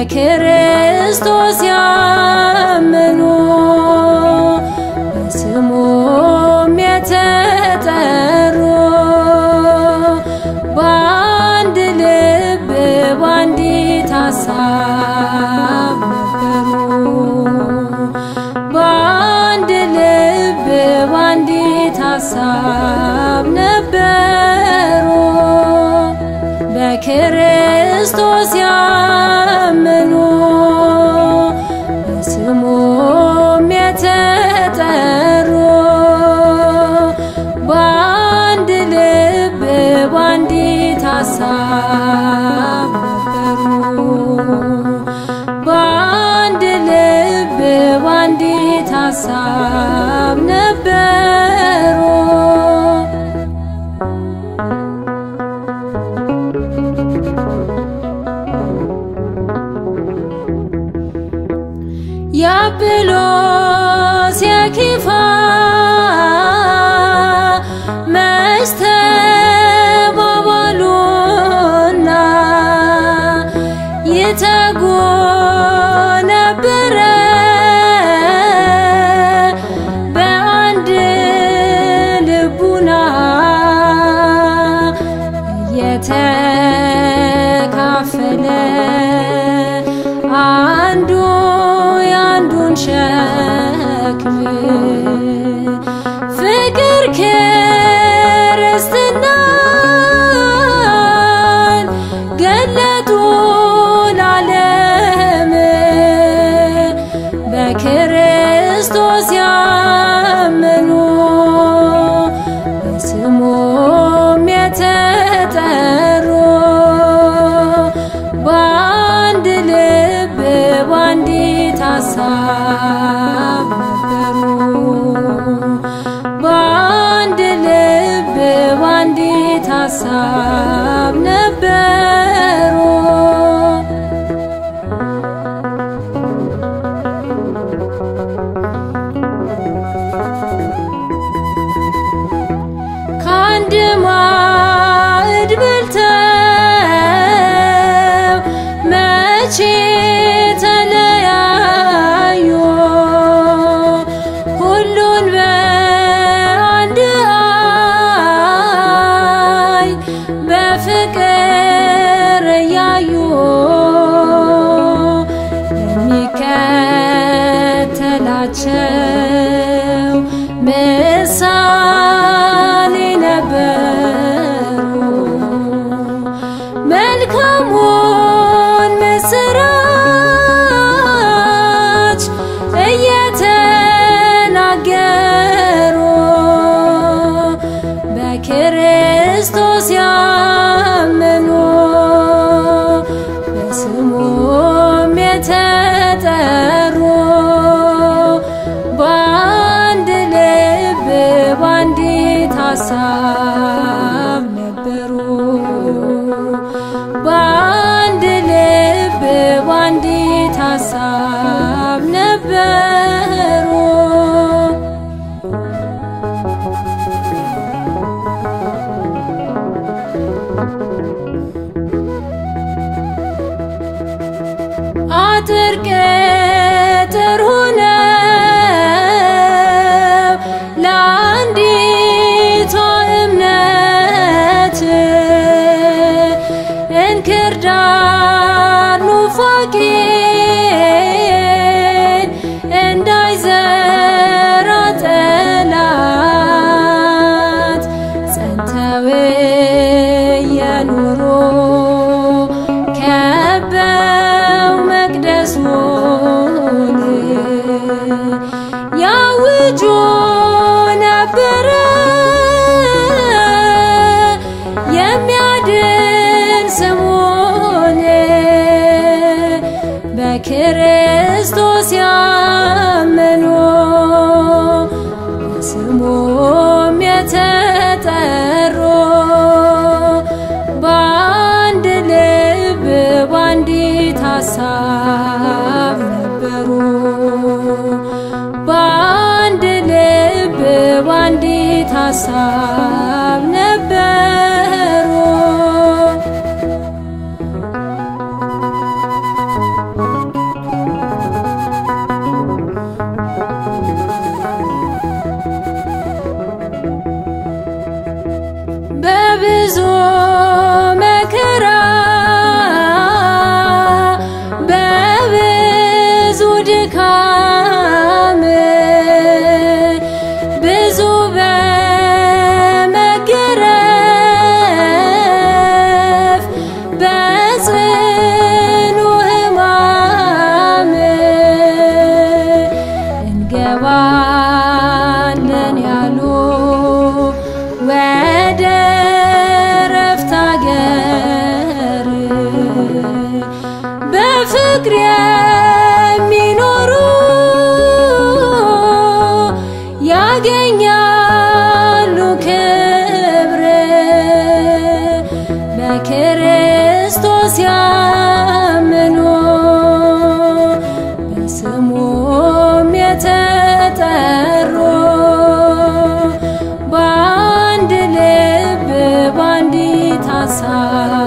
በክርስቶስ ያመኑ በስሙም የተጠሩ በአንድ ልብ በአንዲት ሀሳብ ነበሩ። በአንድ ልብ በአንዲት ሀሳብ ነበሩ። በክርስቶስ ያመኑ በስሙም የተጠሩ በአንድ ልብ በአንዲት ሀሳብ ነበሩ። በአንድ ልብ በአንዲት ሀሳብ ነበሩ። የአጵሎስ የኬፋ መስተባባሉና ይተጉ ነበረ በአንድ ልቡና እየተካፈለ አንዱ የአንዱን ሸክም ፍቅር ክርስትናን ገለጡ ለዓለም በክርስቶስ ያመኑ በስሙም የተጠሩ በአንድ ልብ በአንዲት ሀሳብ ነበሩ። በአንድ ልብ በአንዲት ሀሳብ ነበሩ። ከአንድ ማዕድ በልተው መቼ ተለያዩ? ሁሉን በአንድ ዓይን በፍቅር እያዩ የሚከተላቸው ምሳሌ ነበሩ። መልካሙን ምስራች እየተናገሩ በክርስቶስ ያመኑ በስሙም የተጠሩ በአንድ ልብ በአንዲት ሀሳብ ነበሩ። በአንድ ልብ በአንዲት ሀሳብ ነበሩ። አጥር ቅጥር ሆነው ለአንዲቷ እምነት እንክርዳድ ኑፋቄን እንዳይዘራ ጠላት ጸንተው የኖሩ ከበው መቅደሱን ያውጁ ነበረ የሚያድን ስሙን በክርስቶስ ያመኑ በስሙም የተጠሩ በአንድ ልብ በአንዲት ሀሳብ ነበሩ። በአንድ ልብ በአንዲት ሀሳብ ነበሩ። በብዙ መከራ በብዙ ድካም ብዙ በመገረፍ በጽኑ ሕማም እንገባለን ያሉ ወደ ረፍት አገር በፍቅር የሚኖሩ ያገኛሉ ክብር በክርስቶስ ያመኑ በስሙም የተጠሩ በአንድ ልብ በአንዲት ሀሳብ